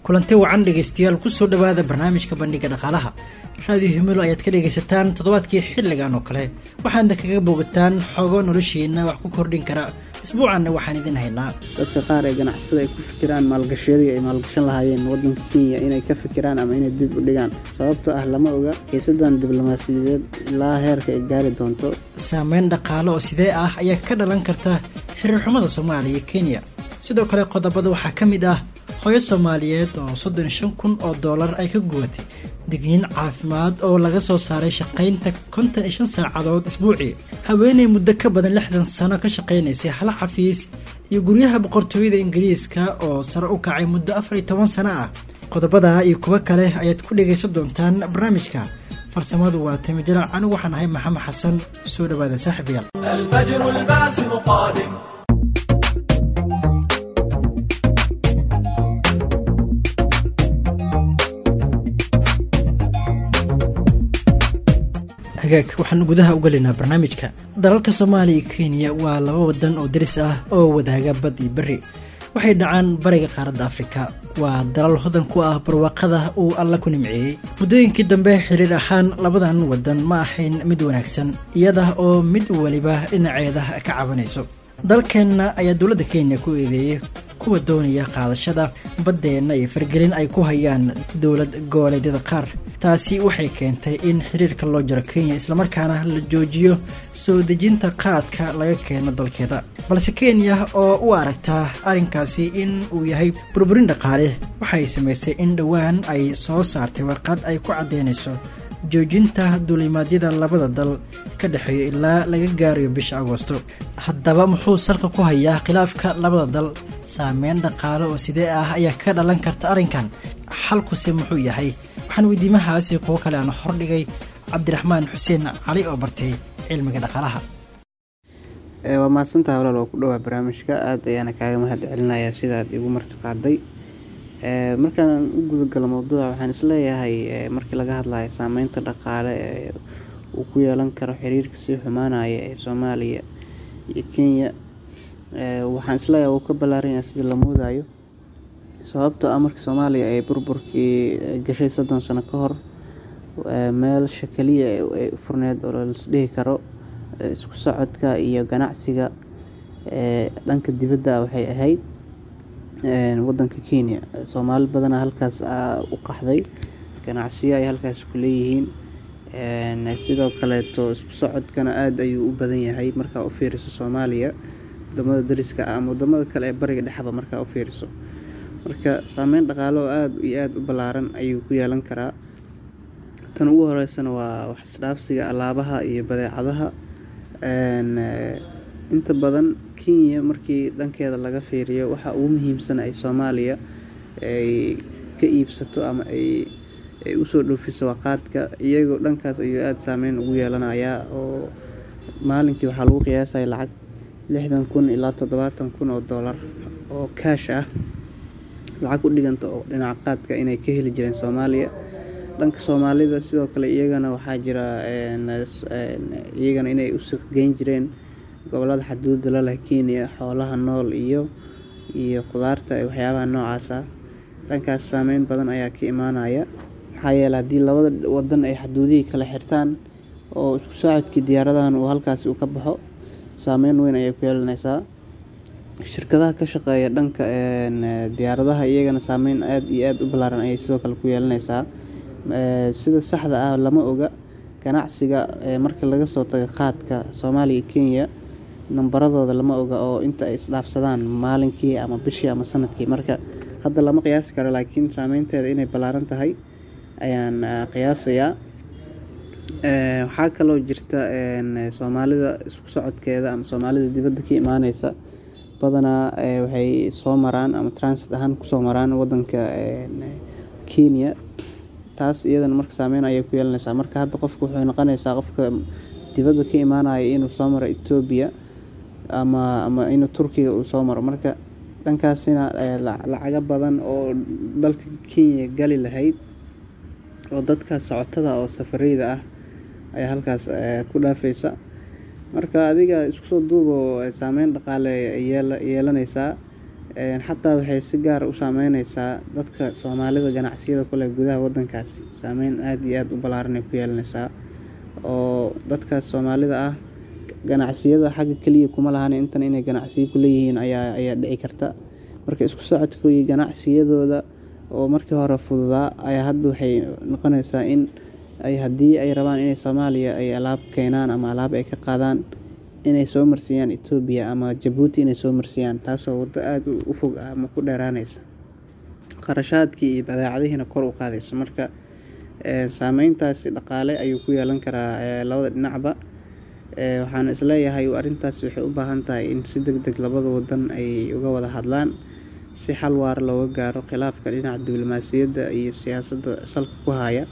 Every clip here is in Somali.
kulanti wacan dhegaystayaal kusoo dhowaada barnaamijka bandhiga dhaqaalaha raadiyo himilo ayaad ka dhegaysataan toddobaadkii xilligan oo kale waxaadna kaga boogataan xogo noloshiina wax ku kordhin kara isbuucanna waxaan idin haynaa dadka qaar ee ganacsatada ay ku fikiraan maalgashiyadii ay maalgashan lahaayeen waddanka kenya inay ka fikiraan ama inay dib u dhigaan sababtoo ah lama oga xiisadan diblomaasiyadeed ilaa heerka ay gaari doonto saameyn dhaqaale oo sidee ah ayaa ka dhalan karta xiriir xumada soomaaliya iyo kenya sidoo kale qodobada waxaa ka mid ah hooyo soomaaliyeed oo soddon iyo shan kun oo dollar ay ka gubatay digniin caafimaad oo laga soo saaray shaqaynta konton iyo shan saacadood isbuucii haweeney muddo ka badan lixdan sano ka shaqaynaysay hal xafiis iyo guryaha boqortooyada ingiriiska oo sare u kacay muddo afar iyo toban sano ah qodobada iyo kuwo kale ayaad ku dhegaysan doontaan barnaamijka farsamadu waa timijalac anigu waxaan ahay maxamed xasan soo dhawaada saaxiibayaal الفجر الباسم قادم hagaag waxaan gudaha u gelaynaa barnaamijka dalalka soomaaliya iyo kenya waa laba wadan oo daris ah oo wadaaga bad iyo berri waxay dhacaan bariga qaaradda afrika waa dalal hodan ku ah barwaaqada uu alla ku nimceeyey muddooyinkii dambe xiriir ahaan labadan wadan ma ahayn mid wanaagsan iyada oo mid weliba dhinaceeda ka cabanayso dalkeenna ayaa dowladda kenya ku eedeeyey kuwa doonaya qaadashada baddeenna iyo fargelin ay ku hayaan dowlad goboleedyada qaar taasi waxay keentay in xiriirka loo jaro kenya islamarkaana la joojiyo soo dejinta qaadka laga keeno dalkeeda balse kenya oo u aragtaa arrinkaasi in uu yahay burburin dhaqaale waxay samaysay in dhowaan ay soo saartay warqad ay ku caddeynayso joojinta duulimaadyada labada dal ka dhexeeya ilaa laga gaarayo bisha agoosto haddaba muxuu salka ku hayaa khilaafka labada dal saameyn dhaqaale oo sidee ah ayaa ka dhalan karta arrinkan xalkuse muxuu yahay waxaan weydiimahaasi kuwo kale aan hordhigay cabdiraxmaan xuseen cali oo bartay cilmiga dhaqaalaha waa mahadsantaha walaal oo ku dhowaa barnaamijka aad ayaana kaaga mahad celinayaa sidaad igu marti qaaday markaan u gudagalo mowduuca waxaan isleeyahay markii laga hadlayo saameynta dhaqaale ee uu ku yeelan karo xiriirka sii xumaanaya ee soomaaliya iyo kenya waxaan isleeyahay wuu ka ballaaran yahay sida la moodayo sababtoo ah markii soomaaliya ay burburkii gashay soddon sano ka hor meelsha keliya ay furneed oo laisdhihi karo isku socodka iyo ganacsiga dhanka dibadda waxay ahayd wadanka kenya soomaali badana halkaas u qaxday ganacsiyo ay halkaas ku leeyihiin sidoo kaleeto isku socodkana aada ayuu u badan yahay markaa u fiiriso soomaaliya wadamada dariska ah ama wadamada kale ee bariga dhexda markaa u fiiriso marka saameyn dhaqaale oo aada iyo aada u ballaaran ayuu ku yeelan karaa tan ugu horeysana waa wax isdhaafsiga alaabaha iyo badeecadaha inta badan kenya markii dhankeeda laga fiiriyo waxa ugu muhiimsan ay soomaaliya ay ka iibsato ama ay ay usoo dhoofiso waa qaadka iyagoo dhankaas ayuu aada saameyn ugu yeelanayaa oo maalinkii waxaa lagu qiyaasaya lacag lixdan kun ilaa toddobaatan kun oo dollar oo kaash ah lacag u dhiganta oo dhinaca qaadka inay ka heli jireen soomaaliya dhanka soomaalida sidoo kale iyagana waxaa jira iyagana inay u suuqgeyn jireen gobolada xaduudda la leh kenya xoolaha nool iyo iyo khudaarta waxyaabaha noocaas ah dhankaas saameyn badan ayaa ka imaanaya maxaa yeele haddii labada wadan ay xaduudihii kala xirtaan oo isku socodkii diyaaradahan uu halkaasi uu ka baxo saameyn weyn ayay ku yeelanaysaa shirkadaha ka shaqeeya dhanka diyaaradaha iyagana saameyn aada iyo aada u ballaaran ayay sidoo kale ku yeelanaysaa sida saxda ah lama oga ganacsiga marka laga soo tago qaadka soomaaliya iyo kenya nambaradooda lama oga oo inta ay isdhaafsadaan maalinkii ama bishii ama sanadkii marka hadda lama qiyaasi karo laakiin saameynteeda inay ballaaran tahay ayaan qiyaasayaa waxaa kaloo jirta soomaalida isku socodkeeda ama soomaalida dibadda ka imaaneysa badanaa waxay soo maraan ama transit ahaan kusoo maraan wadanka kenya taas iyadana marka saameyn ayay ku yeelanaysaa marka hadda qofka wuxuu noqonaysaa qofka dibadda ka imaanaya inuu soo maro etoobiya ama ama inuu turkiga uu soo maro marka dhankaasina lacago badan oo dalka kenya gali lahayd oo dadkaas socotada oo safareyda ah ayaa halkaas ku dhaafeysa marka adiga isku soo duubo saameyn dhaqaale yeelanaysaa xataa waxay si gaara u saameyneysaa dadka soomaalida ganacsiyada kule gudaha wadankaasi saameyn aada iyo aada u ballaaran ay ku yeelaneysaa oo dadkaas soomaalida ah ganacsiyada xagga keliya kuma lahan intan inay ganacsiyo ku leeyihiin ayaa ayaa dhici karta marka isku socodkooyi ganacsiyadooda oo markii hore fududaa ayaa hadda waxay noqoneysaa in ay haddii ay rabaan inay soomaaliya ay alaab keenaan ama alaab ay ka qaadaan inay soo marsiiyaan etoobiya ama jabuuti inay soo marsiiyaan taasoo waddo aada u fog ah ama ku dheeraaneysa qarashaadkii iyo badeecadihiina kor u qaadaysa marka saameyntaasi dhaqaale ayuu ku yeelan karaa labada dhinacba waxaan isleeyahay arrintaas waxay u baahan tahay in si deg deg labada wadan ay uga wada hadlaan si xal waara looga gaaro khilaafka dhinaca diblomaasiyadda iyo siyaasadda salka ku haya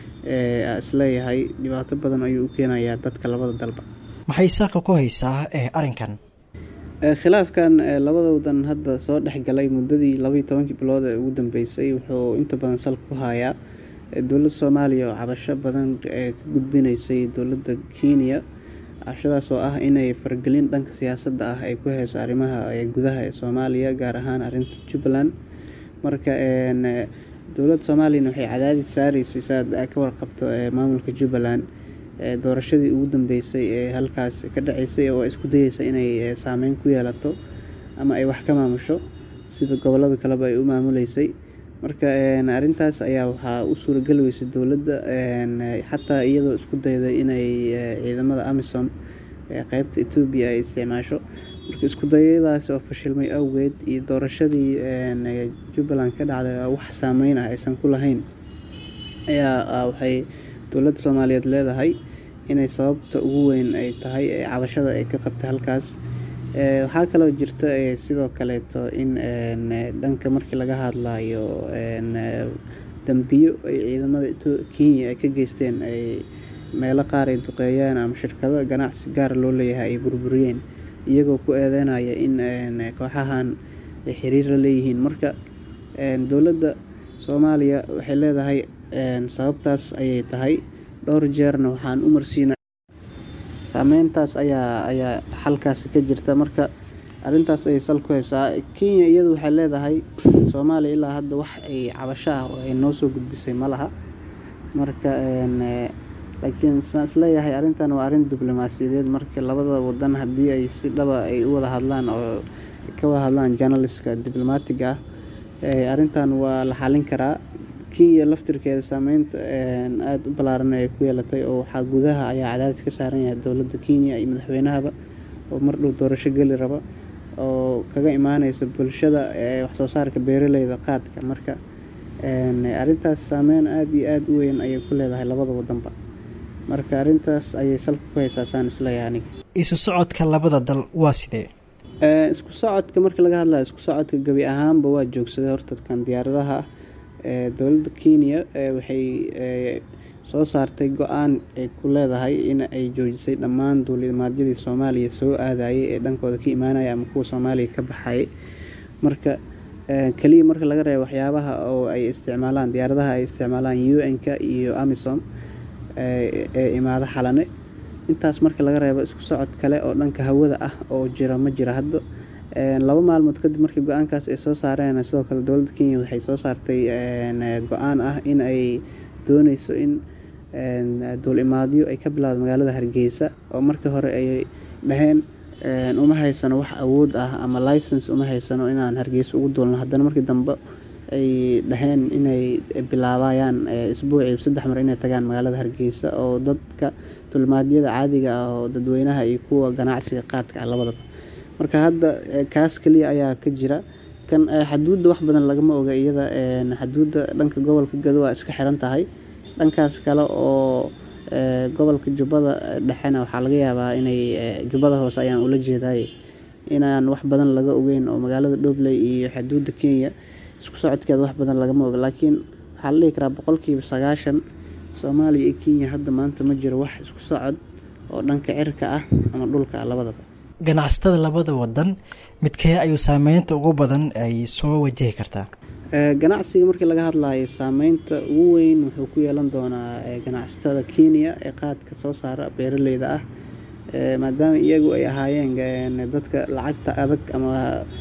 isleeyahay dhibaato badan ayuu u keenayaa dadka labada dalba maxay saaqa ku haysaa arrinkan khilaafkan labada wadan hadda soo dhexgalay muddadii labaiyo tobankii bilood ee ugu dambeysay wuxuu inta badan salka ku hayaa dowladda soomaaliya oo cabasho badan ee ka gudbinaysay dowladda kenya cabashadaas oo ah inay faragelin dhanka siyaasadda ah ay ku heyso arrimaha gudaha ee soomaaliya gaar ahaan arrinta jubbaland marka dowladda soomaaliyana waxay cadaadis saareysay saad ka warqabto maamulka jubbaland doorashadii ugu dambeysay ee halkaas ka dhaceysay oo isku dayeysa inay saameyn ku yeelato ama ay wax ka maamusho sida gobolada kaleba ay u maamuleysay marka arrintaas ayaa waxaa u suurageli weysay dowladda xataa iyadoo isku dayday inay ciidamada amisom qeybta etoobiya ay isticmaasho marka isku dayadaas oo fashilmay awgeed iyo doorashadii jubbaland ka dhacday wax saameyn ah aysan ku lahayn ayaa waxay dowladda soomaaliyeed leedahay inay sababta ugu weyn ay tahay cabashada ay ka qabtay halkaas waxaa kaloo jirta sidoo kaleeto in dhanka markii laga hadlayo dambiyo ay ciidamada kenya ay ka geysteen ay meelo qaar ay duqeeyeen ama shirkado ganacsi gaara loo leeyahay ay burburiyeen iyagoo ku eedeynaya in kooxahan ay xiriir la leeyihiin marka dowladda soomaaliya waxay leedahay sababtaas ayay tahay dhowr jeerna waxaan u marsiina saameyntaas ayaa ayaa xalkaasi ka jirta marka arrintaas ayay sal ku haysaa kenya iyadu waxay leedahay soomaaliya ilaa hadda wax ay cabasho ah oo ay noo soo gudbisay ma laha marka laakiin saan isleeyahay arrintan waa arrin diblomaasiyadeed marka labada wadan haddii ay si dhaba ay u wada hadlaan oo ka wada hadlaan journalistka diblomaatiga ah arrintan waa la xalin karaa kenya laftirkeeda saameynta aada u ballaaran ay ku yeelatay oo waxaa gudaha ayaa cadaadis ka saaran yahay dowladda kenya iyo madaxweynahaba oo mar dhow doorasho geli raba oo kaga imaaneysa bulshada waxsoo saarka beeraleyda qaadka marka arrintaas saameyn aada iyo aada u weyn ayay ku leedahay labada wadanba marka arrintaas ayay salka ku haysaa saan isleeyahay aniga isu socodka labada dal waa sidee isku socodka marka laga hadlayo isku socodka gebi ahaanba waa joogsaday horta kan diyaaradaha dowladda kenya waxay soo saartay go-aan ay ku leedahay in ay joojisay dhammaan duulimaadyadii soomaaliya soo aadayay ee dhankooda ka imaanaya ama kuwa soomaaliya ka baxayay marka keliya marka laga reebo waxyaabaha oo ay isticmaalaan diyaaradaha ay isticmaalaan u n-ka iyo amisom ee imaado xalane intaas marka laga reebo isku socod kale oo dhanka hawada ah oo jira ma jira hadda laba maalmood kadib markii go-aankaas ay soo saareen sidoo kale dowladda kenya waxay soo saartay go-aan ah in ay dooneyso in duulimaadyo ay ka bilowda magaalada hargeysa oo markii hore ay dhaheen uma haysano wax awood ah ama license uma haysano inaan hargeysa ugu duulno haddana markii dambe ay dhaheen inay bilaabayaan isbuucii saddex mar inay tagaan magaalada hargeysa oo dadka duulimaadyada caadiga ah oo dadweynaha iyo kuwa ganacsiga qaadka ah labadaba marka hadda kaas keliya ayaa ka jira kan xaduudda wax badan lagama oga iyada xaduudda dhanka gobolka gado waa iska xiran tahay dhankaas kale oo gobolka jubbada dhexena waxaa laga yaabaa inay jubbada hoose ayaan ula jeedaay inaan wax badan laga ogeyn oo magaalada dhobley iyo xaduudda kenya isku socodkeeda wax badan lagama oga laakiin waxaa la dhihi karaa boqolkiiba sagaashan soomaaliya iyo kenya hadda maanta ma jiro wax isku socod oo dhanka cirka ah ama dhulka ah labadaba ganacsatada labada wadan midkee ayuu saameynta ugu badan ay soo wajahi kartaa ganacsiga markii laga hadlayo saameynta ugu weyn wuxuu ku yeelan doonaa ganacsatada kenya ee qaadka soo saara beeraleyda ah maadaama iyagu ay ahaayeen dadka lacagta adag ama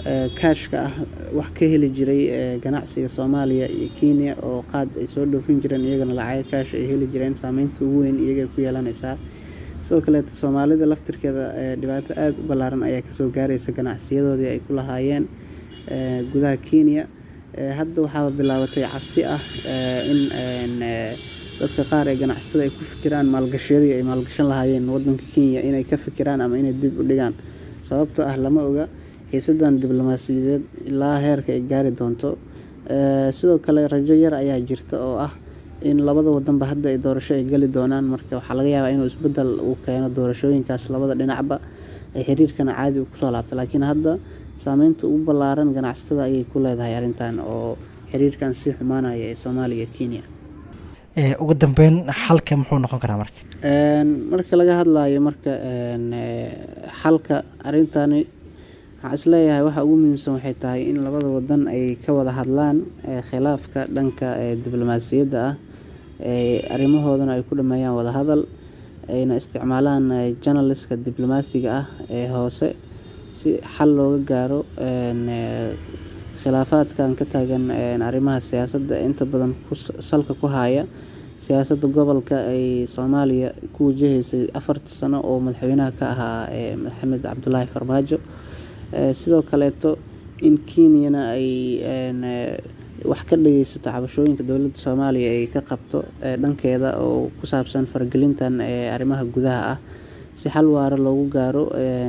kaashka ah wax ka heli jiray ganacsiga soomaaliya iyo kenya oo qaad ay soo dhoofin jireen iyagana lacaga kaash ay heli jireen saameynta ugu weyn iyagay ku yeelanaysaa sidoo kaleeta soomaalida laftirkeeda dhibaato aada u ballaaran ayaa kasoo gaaraysa ganacsiyadoodii ay ku lahaayeen gudaha kenya hadda waxaaba bilaabatay cabsi ah in dadka qaar ee ganacsatada ay ku fikiraan maalgashiyadii ay maalgashan lahaayeen wadanka kenya inay ka fikiraan ama inay dib u dhigaan sababtoo ah lama oga xiisadan diblomaasiyadeed ilaa heerka ay gaari doonto sidoo kale rajo yar ayaa jirta oo ah in labada wadanba hadda ay doorasho ay geli doonaan marka waxaa laga yaabaa inuu isbedel uu keeno doorashooyinkaas labada dhinacba ay xiriirkana caadi uu kusoo laabta laakiin hadda saameynta ugu ballaaran ganacsatada ayay ku leedahay arrintan oo xiriirkan sii xumaanaya ee soomaaliya kenya ugu dambeyn xalka muxuu noqon karaa marka marka laga hadlayo marka xalka arrintani waxaan isleeyahay waxa ugu muhiimsan waxay tahay in labada wadan ay ka wada hadlaan khilaafka dhanka diblomaasiyadda ah arrimahoodana ay ku dhameeyaan wadahadal ayna isticmaalaan janaliska diblomaasiga ah ee hoose si xal looga gaaro khilaafaadkan ka taagan arrimaha siyaasadda inta badan salka ku haya siyaasadda gobolka ay soomaaliya ku wajahaysay afartii sano oo madaxweynaha ka ahaa maxamed cabdulaahi farmaajo sidoo kaleeto in kenyana ay wax ka dhageysato cabashooyinka dowladda soomaaliya ay ka qabto dhankeeda oo ku saabsan faragelintan arrimaha gudaha ah si xal waara loogu gaaro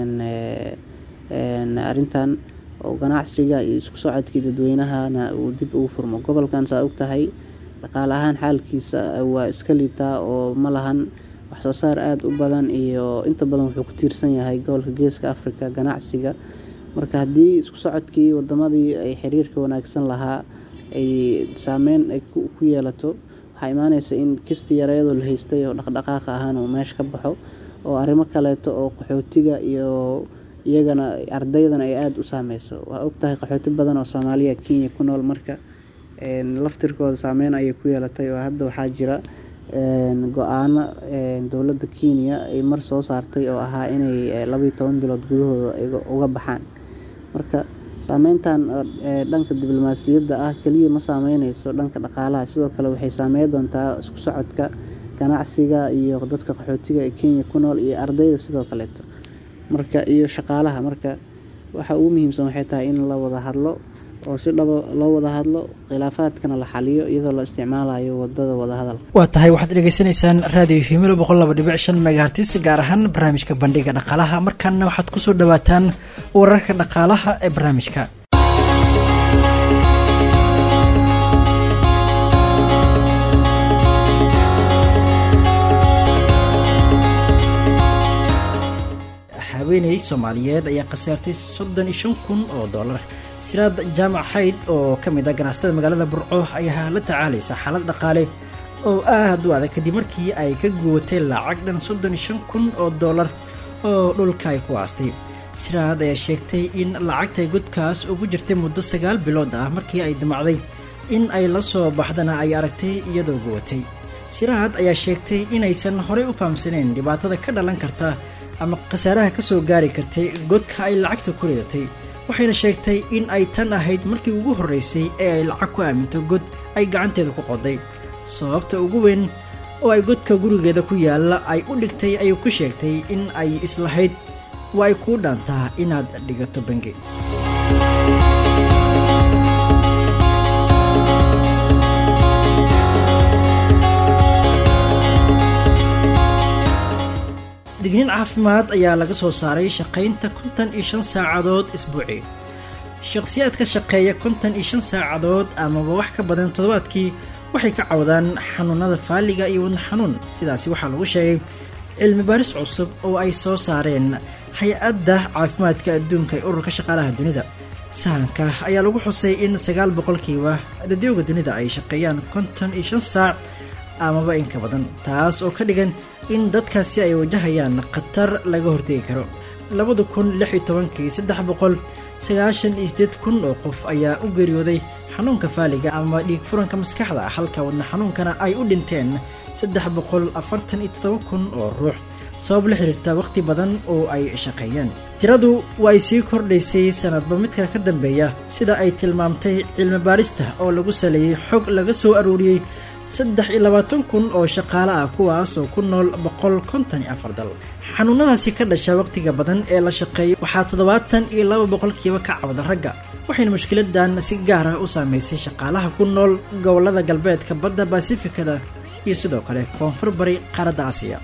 arrintan oo ganacsiga iyo isku socodkii dadweynahana uu dib ugu furmo gobolkan saa og tahay dhaqaale ahaan xaalkiisa waa iska liitaa oo ma lahan wax soo saar aada u badan iyo inta badan wuxuu ku tiirsan yahay gobolka geeska africa ganacsiga marka haddii isku socodkii wadamadii ay xiriirka wanaagsan lahaa ay saameyn ay ku yeelato waxaa imaaneysa in kisti yareedoo la haystay oo dhaqdhaqaaqa ahaan uu meesha ka baxo oo arrimo kaleeto oo qaxootiga iyo iyagana ardaydana ay aada u saameyso waa ogtahay qaxooti badan oo soomaaliya kenya ku nool marka laftirkooda saameyn ayay ku yeelatay oo hadda waxaa jira go-aano dowladda kenya ay mar soo saartay oo ahaa inay labaiyo toban bilood gudahooda uga baxaan marka saameyntan dhanka diblomaasiyadda ah keliya ma saameyneyso dhanka dhaqaalaha sidoo kale waxay saameyn doontaa isku socodka ganacsiga iyo dadka qaxootiga ee kenya ku nool iyo ardayda sidoo kaleeto marka iyo shaqaalaha marka waxa ugu muhiimsan waxay tahay in la wada hadlo oo si dhaba loo wada hadlo khilaafaadkana la xaliyo iyadoo la isticmaalayo wadada wadahadalka waa tahay waxaad dhegeysanaysaan raadiyo himilo boqol laba dhibic shan megahartis gaar ahaan barnaamijka bandhiga dhaqaalaha markaana waxaad kusoo dhawaataan wararka dhaqaalaha ee barnaamijka haweeney soomaaliyeed ayaa khasaartay soddon iyo shan kun oo dollar siraad jaamac xayd oo ka mid ah ganacsatada magaalada burco ayaa la tacaalaysa xaalad dhaqaale oo aad u adag kadib markii ay ka guwatay lacag dhan soddon iyo shan kun oo dollar oo dhulka ay ku aastay siraad ayaa sheegtay in lacagtay godkaas ugu jirtay muddo sagaal bilood ah markii ay damacday in ay la soo baxdana ay aragtay iyadoo guwatay siraad ayaa sheegtay inaysan horey u fahamsaneen dhibaatada ka dhalan karta ama khasaaraha ka soo gaari kartay godka ay lacagta ku ridatay waxayna sheegtay in ay tan ahayd markii ugu horraysay ee ay lacag ku aaminto god ay gacanteeda ku qoday sababta ugu weyn oo ay godka gurigeeda ku yaalla ay u dhigtay ayuu ku sheegtay in ay islahayd waa ay kuu dhaantaa inaad dhigato bangi digniin caafimaad ayaa laga soo saaray shaqaynta kontan iyo shan saacadood isbuuci shakhsiyaad ka shaqeeya kontan iyo shan saacadood amaba wax ka badan toddobaadkii waxay ka cawdaan xanuunada faaliga iyo wadna xanuun sidaasi waxaa lagu sheegay cilmi baaris cusub oo ay soo saareen hay-adda caafimaadka adduunka ee ururka shaqaalaha dunida sahanka ayaa lagu xusay in sagaal boqolkiiba dadooga dunida ay shaqeeyaan kontan iyo shan saac amaba in ka badan taas oo ka dhigan in dadkaasi ay wajahayaan khatar laga hortegi karo labada kun lix iyo tobankii saddex boqol sagaashan iyo sideed kun oo qof ayaa u geeriyooday xanuunka faaliga ama dhiig furanka maskaxda halka wadna xanuunkana ay u dhinteen saddex boqol afartan iyo toddoba kun oo ruux sabab la xiriirta wakhti badan oo ay shaqeeyeen tiradu waa ay sii kordhaysay sanadba midka ka dambeeya sida ay tilmaamtay cilmi baarista oo lagu saleeyey xog laga soo aruuriyey saddex iyo labaatan kun oo shaqaale ah kuwaas oo ku nool boqol konton iyo afar dal xanuunadaasi ka dhasha wakhtiga badan ee la shaqeeyo waxaa toddobaatan iyo laba boqolkiiba ka cawda ragga waxayna mushkiladan si gaar ah u saameysay shaqaalaha ku nool gobollada galbeedka badda basifikada iyo sidoo kale koonfur bari qaaradda aasiya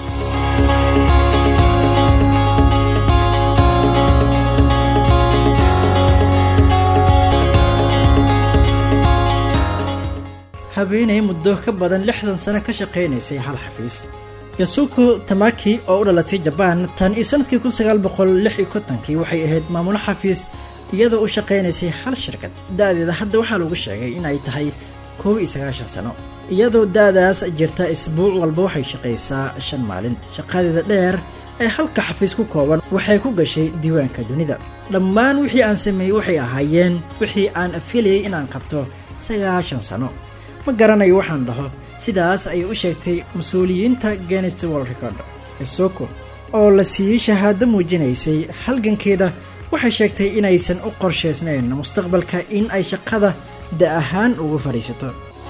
habeenay muddo ka badan lixdan sano ka shaqaynaysay hal xafiis yasuko tamaki oo u dhalatay jabaan tan iyo sanadkii kun sagaal boqol lix iyo kontonkii waxay ahayd maamulo xafiis iyadoo u shaqaynaysay hal shirkad da-deeda hadda waxaa lagu sheegay inay tahay koob iyo sagaashan sano iyadoo da-daas jirta isbuuc walba waxay shaqaysaa shan maalin shaqadeeda dheer ee halka xafiis ku kooban waxay ku gashay diiwaanka dunida dhammaan wixii aan sameeyey waxay ahaayeen wixii aan filayay inaan qabto sagaashan sano ma garanayo waxaan dhaho sidaas ayay u sheegtay mas-uuliyiinta genes world record isoko oo la siiyey shahaado muujinaysay halgankeeda waxay sheegtay inaysan u qorshaysnayn mustaqbalka in ay shaqada da ahaan ugu fadhiisato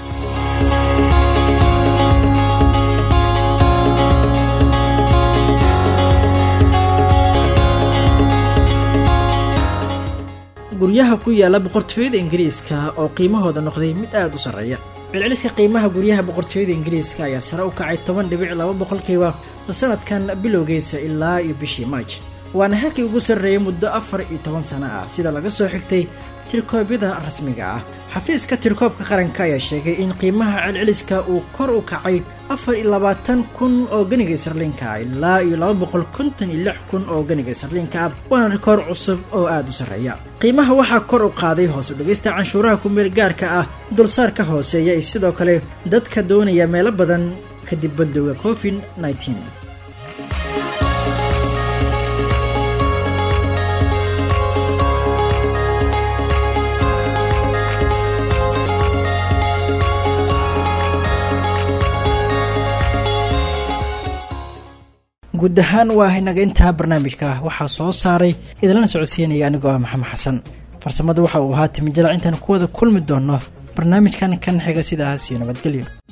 guryaha ku yaala boqortooyada ingiriiska oo qiimahooda noqday mid aada u sarreeya celceliska qiimaha guryaha boqortooyada ingiriiska ayaa sare u kacay toban dhibic laba boqolkiiba sanadkan bilowgiisa ilaa iyo bishii maaj waana halkii ugu sarreeyay muddo afar iyo toban sano ah sida laga soo xigtay tirkoobyada rasmiga ah xafiiska tirkoobka qaranka ayaa sheegay in qiimaha celceliska uu kor u kacay afar iyo labaatan kun oo ganiga isarliinka ah ilaa iyo laba boqol konton iyo lix kun oo ganiga isarliinka ah waana rikoor cusub oo aada u sarreeya qiimaha waxaa kor u qaaday hoos u dhegaysta canshuuraha kumeel gaarka ah dulsaarka hooseeya iyo sidoo kale dadka doonaya meelo badan kadib bandowga covid nneteen guud ahaan waa inaga intaa barnaamijka waxaa soo saaray idinlana socodsiinaya anigoo ah maxamed xasan farsamada waxa uu ahaa timijalac intaan ku wada kulmi doono barnaamijkan kan xiga sidaas iyo nabadgelyo